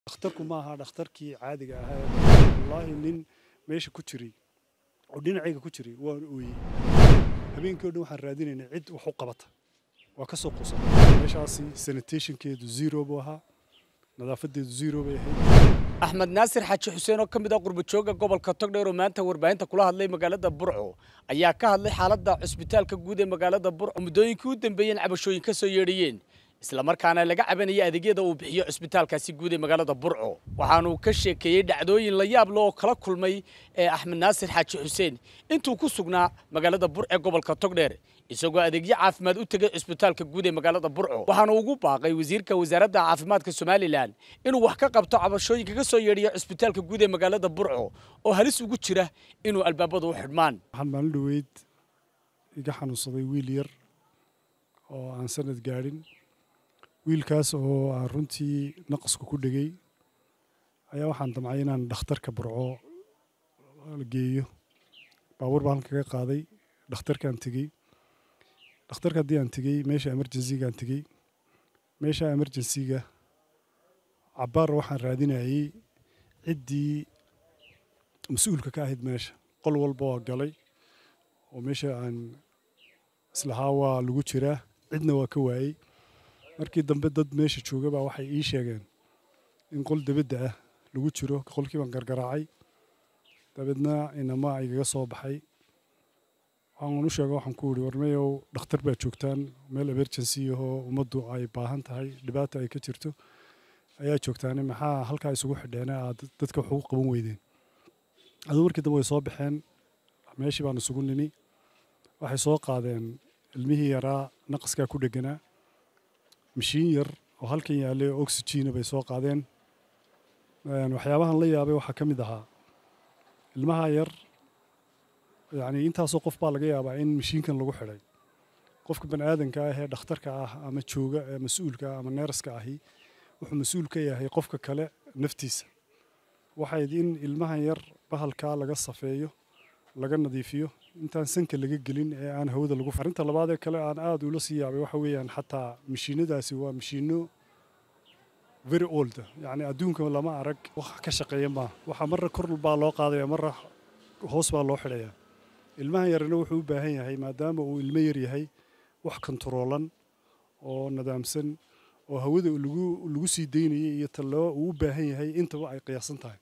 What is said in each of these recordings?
dhakhtarku ma aha dhakhtarkii caadiga ahaa wallaahi nin meesha ku jiray oo dhinacayga ku jiray waan ooyey habeenkii o dhan waxaan raadinaynay cid wax u qabata waa ka soo quusan meeshaasi sanitationkeedu zero buu ahaa nadaafadeedu zero bay ahayd axmed naasir xaaji xuseen oo ka mid ah qurbajooga gobolka togdheer oo maanta warbaahinta kula hadlay magaalada burco ayaa ka hadlay xaaladda cusbitaalka guud ee magaalada burco muddooyinkii u dambeeyeen cabashooyin ka soo yeedhiyeen islamarkaana laga cabanaya adeegyada uu bixiyo cusbitaalkaasi guud ee magaalada burco waxaanuu ka sheekeeyey dhacdooyin la yaab leh oo kala kulmay ee axmed naasir xaaji xuseen intuu ku sugnaa magaalada burco ee gobolka togdheer isagoo adeegyo caafimaad u tegay cusbitaalka guud ee magaalada burco waxaana ugu baaqay wasiirka wasaaradda caafimaadka somalilan inuu wax ka qabto cabashooyinka ka soo yeedhiya cusbitaalka guud ee magaalada burco oo halis ugu jira inuu albaabadu u xidhmaan waxaan maalin dhoweyd iga xanuunsaday wiil yar oo aan sanad gaadhin wiilkaas oo aan runtii naqasku ku dhegay ayaa waxaan damcay inaan dhakhtarka burco geeyo baabuur baan halka kaga qaaday dhakhtarkaan tegey dhakhtarka haddii aan tegey meesha emergencygaan tegey meesha emergencyga cabbaar waxaan raadinayey ciddii mas-uulka ka ahayd meesha qol walba waa galay oo meesha aan islahaa waa lagu jiraa cidna waa ka waayey markii dambe dad meesha jooga baa waxay ii sheegeen in qol debadda ah lagu jiro qolkii baan gargaraacay dabeedna inama igaga soo baxay waxaan u sheega waxaan ku yidhi warmayow dhakhtar baa joogtaan meel emergency ahoo ummaddu ay baahan tahay dhibaata ay ka jirto ayaa joogtaane maxaa halkaa isugu xidheene aad dadka wax ugu qaban weydeen aduu markii dambe way soo baxeen meeshii baan isugu nini waxay soo qaadeen ilmihii yaraa naqaskaa ku dheganaa mashiin yar oo halkan yaallay oo oxygena bay soo qaadeen waxyaabahan la yaabay waxaa ka mid ahaa ilmaha yar yacni intaasoo qof baa laga yaabaa in mashiinkan lagu xidhay qofka bani aadanka ah ee dhakhtarka ah ama jooga ee mas-uulka ah ama neeraska ahi wuxuu mas-uul ka yahay qofka kale naftiisa waxay in ilmahan yar bahalkaa laga safeeyo laga nadiifiyo intaan sanka laga gelin ee aan hawada lagu arrinta labaad ee kale aan aada ula sii yaabay waxa weeyaan xataa mashiinadaasi waa mashiino very old yacni adduunka lama arag wax ka shaqeeya maaha waxaa marra kor baa loo qaadaya marra hoos baa loo xidhayaa ilmahan yarina wuxuu u baahan yahay maadaama uu ilmo yar yahay wax kontaroolan oo nadaamsan oo hawada lagu lagu sii daynayay iyo tallaba uu u baahan yahay intaba ay qiyaasan tahay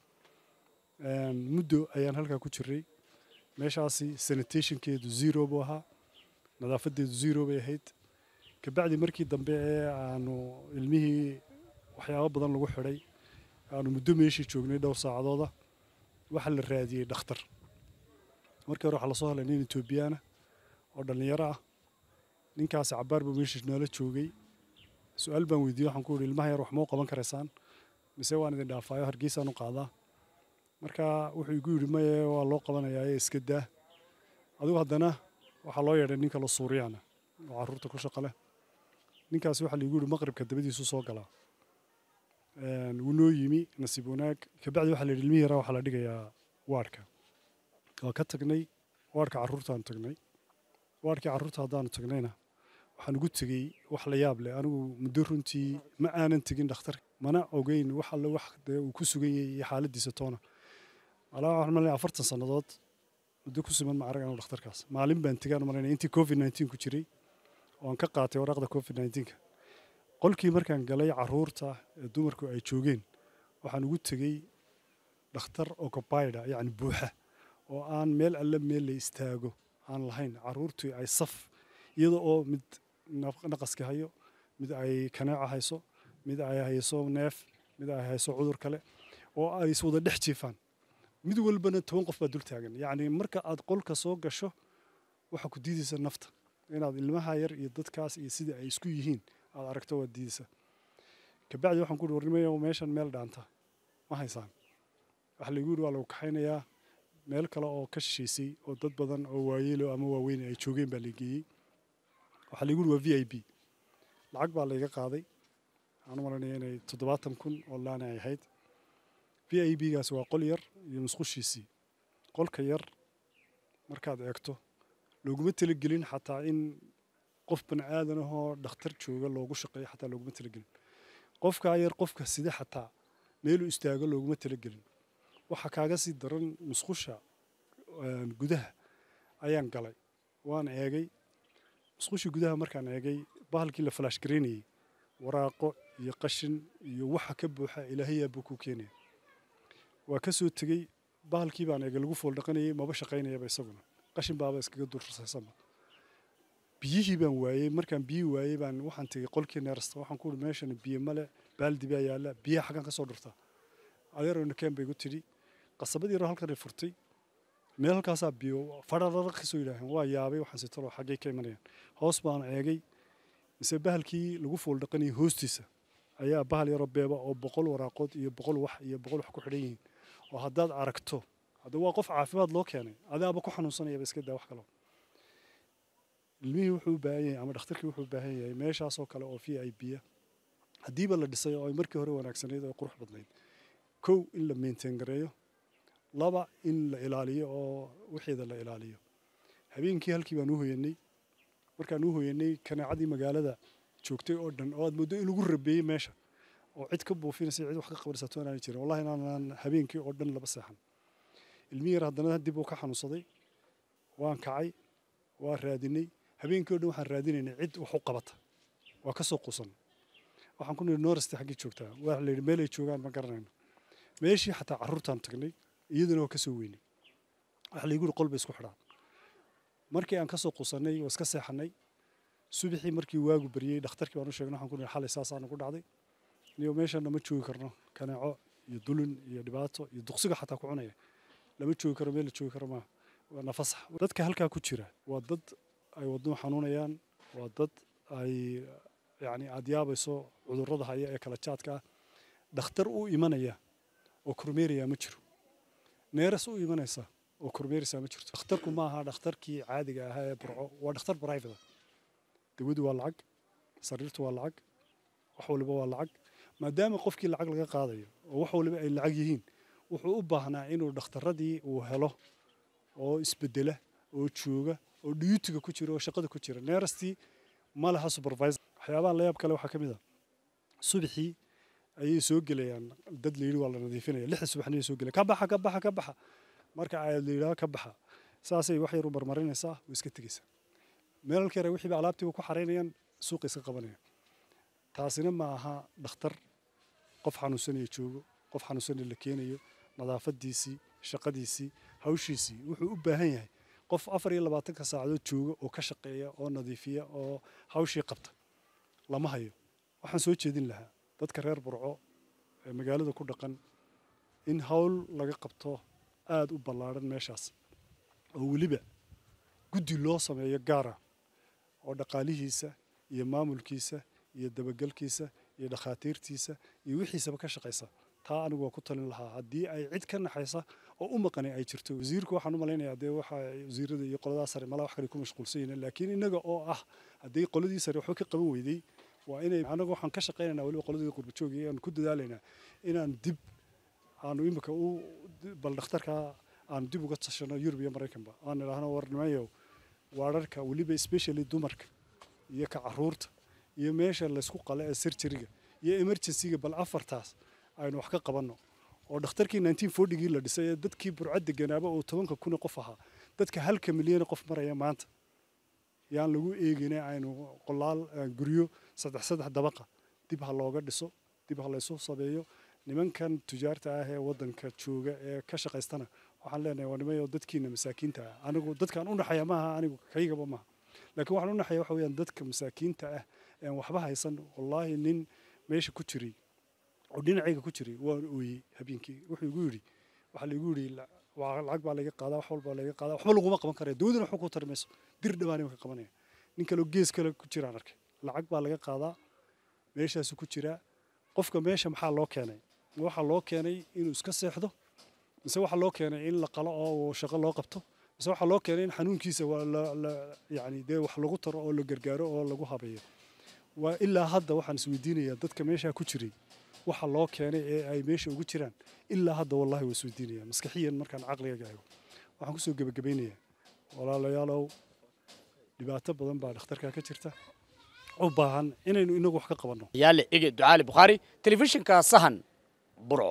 muddo ayaan halkaa ku jiray meeshaasi sanitationkeedu zero buu ahaa nadaafadeedu zero bay ahayd kabacdi markii dambe ee aanu ilmihii waxyaabo badan lagu xidhay aanu muddo meeshii joognay dhowr saacadooda waxaa la raadiyey dhakhtar markii hore waxaa lasoo helay nin etoobiyaana oo dhallinyaro ah ninkaasi cabbaar buu meeshii noola joogay su-aal baan weydiiyey waxaan ku yidhi ilmaha yar wax ma u qaban karaysaan mise waan idin dhaafaayo hargeysaan u qaadaa marka wuxuu igu yidhi maye waa loo qabanayaa ee iska daa adigu haddana waxaa loo yeedhay nin kale suuriyaana oo carruurta ku shaqo leh ninkaasi waxaa laigu yidhi maqribka dabadiisu soo galaa wuu noo yimi nasiib wanaag kabacdi waxaa la yidhi ilmihii yaraa waxaa la dhigayaa waadhka waa ka tagnay waadhka carruurtaanu tagnay waadhkii carruurta haddaanu tagnayna waxaan ugu tegey wax la yaab leh anigu muddo runtii ma aanan tegin dhakhtarka mana ogeyn wax alle wax dee uu ku sugan yahay iyo xaaladdiisa toona malaa waxaan malinaya afartan sannadood muddo ku siman ma arag anigu dhakhtarkaas maalin baan tegaan malinaya intii covid nineteen ku jiray oo aan ka qaatay waraaqda covid nineteenka qolkii markaan galay carruurta ee dumarku ay joogeen waxaan ugu tegey dhakhtar occupieda yacni buuxa oo aan meel alle meel la istaago aan lahayn carruurtii ay saf iyada oo mid naqaska hayo mid ay kaneeca hayso mid ay hayso neef mid ay hayso cudur kale oo ay iswada dhex jiifaan mid walbana toban qof baa dul taagan yacni marka aad qolka soo gasho waxaa ku diidaysa nafta inaad ilmaha yar iyo dadkaas iyo sida ay isku yihiin aad aragto waad diidaysa kabacdi waxaan ku uhi warnimayo meeshan meel dhaanta ma haysaan waxa laygu yidhi waa lagu kaxaynayaa meel kale oo ka shishaysay oo dad badan oo waayeelo ama waaweyn ay joogeen baa la geeyey waxaa laygu yidhi waa v i b lacag baa layga qaaday waxaan u malanaya inay toddobaatan kun oo laana ay ahayd v i b gaasi waa qol yar iyo musqushiisii qolka yar markaad eegto looguma talagelin xataa in qof bani aadan ahoo dhakhtar jooga loogu shaqeeyo xataa looguma talagelin qofkaa yar qofka sida xataa meeluu istaago looguma talagelin waxa kaaga sii daran musqusha gudaha ayaan galay waan eegay musqushii gudaha markaan eegay bahalkii la falaash garaynayey waraaqo iyo qashin iyo waxa ka buuxa ilaahayaa buu ku keenaya waa ka soo tegey bahalkii baan eegay lagu fool dhaqanayay maba shaqaynayaba isaguna qashin baaba iskaga dursaysama biyihii baan waayey markaan biyihii waayey baan waxaan tegey qolkii neerasta waxaan ku uhi meeshan biyo male baaldi baa yaalla biyaha xaggan ka soo dhurtaa adeero nakeen bay igu tidhi qasabadii yaro halkan ay furtay meel halkaasaa biyo fadharara kasoo yidhaaheen waa yaabay waxaan sitalo xaggay ka imanayaan hoos baan eegay mise bahalkii lagu fool dhaqanayay hoostiisa ayaa bahal yaroo beeba oo boqol waraaqood iyo boqol wax iyo boqol wax ku xidhan yihiin oo haddaad aragto hadda waa qof caafimaad loo keenay adaaba ku xanuunsanayaba iska daa wax kalo ilmihii wuxuu u baahan yahay ama dhakhtarkii wuxuu u baahan yahay meeshaasoo kale oo v i b haddiiba la dhisay oo ay markii hore wanaagsanayd oo qurux badnayd kow in la maintain gareeyo laba in la ilaaliyo oo wixeeda la ilaaliyo habeenkii halkii baan u hoyanay markaan u hoyanay kanaacadii magaalada joogtay oo dhan oo aad mooddo in lagu rabeeyey meesha oo cid ka buufinaysa cid wax ka qabarsato inaanay jirin wallahi inaanan habeenkii oo dhan laba seexan ilmi yar haddana dib uu ka xanuunsaday waan kacay waa raadinay habeenkii oo dhan waxaan raadinaynay cid wax u qabata waa ka soo quusan waxaan ku nidhi noorasti xaggii joogtaa waa la yidhi meel ay joogaan ma garanayno meeshii xataa carruurtaan tagnay iyaduna waa ka soo weynay waxa laygu yidhi qol bay isku xidhaan markii aan ka soo quusannay waa iska seexannay subaxii markii waagu baryey dhakhtarkii baan u sheegnay waxaan ku nidhi xalay saasaa nagu dhacday niyo meeshana ma joogi karno kaneeco iyo dulin iyo dhibaato iyo duqsiga xataa ku cunaya lama joogi karo meel la joogi karo maaha waa nafasax dadka halkaa ku jira waa dad ay wadnuhu xanuunayaan waa dad ay yacni aada yaabayso cudurrada haya ee kala jaadka ah dhakhtar u imanaya oo kormeeraya ma jiro neeras u imanaysa oo kormeeraysa ma jirto dhakhtarku ma aha dhakhtarkii caadiga ahaa ee burco waa dhakhtar private dawadu waa lacag sariirtu waa lacag wax waliba waa lacag maadaama qofkii lacag laga qaadayo oo wax waliba ay lacag yihiin wuxuu u baahnaa inuu dhakhtaradii uu helo oo isbedela oo jooga oo dhiyutiga ku jira oo shaqada ku jira neerastii ma laha supervisor waxyaabaha layaab kale waxaa ka mid ah subaxii ayay soo gelayaan dad la yidhi waa la nadiifinaya lixda subaxniyay soo gelaya ka baxa ka baxa ka baxa marka aad la yidhaha ka baxa saasay wax yar u marmarinaysaa way iska tegaysaa meelalka yare wixiiba alaabtiiba ku xaraynayaan suuqa iska qabanayaan taasina ma aha dhakhtar qof xanuunsanaya joogo qof xanuunsanaya la keenayo nadaafadiisii shaqadiisii hawshiisii wuxuu u baahan yahay qof afar iyo labaatanka saacadood jooga oo ka shaqeeya oo nadiifiya oo hawshii qabta lama hayo waxaan soo jeedin lahaa dadka reer burco ee magaalada ku dhaqan in hawl laga qabto aada u ballaadhan meeshaas oo weliba guddi loo sameeyo gaara oo dhaqaalihiisa iyo maamulkiisa iyo dabagelkiisa iyo dhakhaatiirtiisa iyo wixiisaba ka shaqaysa taa anigu waa ku talin lahaa haddii ay cid ka naxaysa oo u maqani ay jirto wasiirku waxaan u malaynayaa dee waxa wasiirada iyo qoladaa sare malaa wax kale ku mashquulsan yihiin laakiin innaga oo ah haddii qoladii sare waxba ka qaban weyday waa inay anagu waxaan ka shaqaynaynaa weliba qoladii qurbajoog iyo aan ku dadaalaynaa inaan dib aanu imika u bal dhakhtarka aanu dib uga tashano yurub iyo maraykanba aan idhaahno warnimayow waararka weliba especially dumarka iyo ka caruurta iyo meesha laysku qala ee surgeryga iyo emergencyga bal afartaas aynu wax ka qabanno oo dhakhtarkii nineteen fortygii la dhisay ee dadkii burcad deganaaba oo tobanka kun qof ahaa dadka halka milyana qof maraya maanta yaan lagu eegina aynu qolaal guryo saddex saddex dabaqa dib ha looga dhiso dib ha laysu sameeyo nimankan tujaarta ah ee waddanka jooga ee ka shaqaystana waxaan leenahay waa nimayo dadkiina masaakiinta ah anigu dadkaan u naxaya maaha anigu kaygaba maaha laakiin waxaan u naxaya waxa weeyaan dadka masaakiinta ah een waxba haysan wallaahi nin meesha ku jiray oo dhinacayga ku jiray waan ooyey habeenkii wuxuu igu yidhi waxaa laigu yidhi lacag baa laga qaadaa wax walbaa laga qaadaa waxba laguma qaban karaya dawladuna waxba ku tari mayso dir dhabaani ka qabanaya nin kaleo gees kale ku jiraan arkay lacag baa laga qaadaa meeshaasu ku jiraa qofka meesha maxaa loo keenay waxaa loo keenay inuu iska seexdo mise waxaa loo keenay in la qalo oo shaqo loo qabto mise waxaa loo keenay in xanuunkiisa yani dee wax lagu taro oo la gargaaro oo lagu habeeyo waa ilaa hadda waxaan isweydiinayaa dadka meeshaa ku jiray waxa loo keenay ee ay meesha ugu jiraan ilaa hadda wallahi waa isweydiinaya maskaxiyan markaan caqligaga eego waxaan kusoo gebagabaynayaa walaalayaalow dhibaato badan baa dhakhtarkaa ka jirta u baahan inaynu inagu wax ka qabanno yaale ege ducaali bukhaari telefishinka sahan burco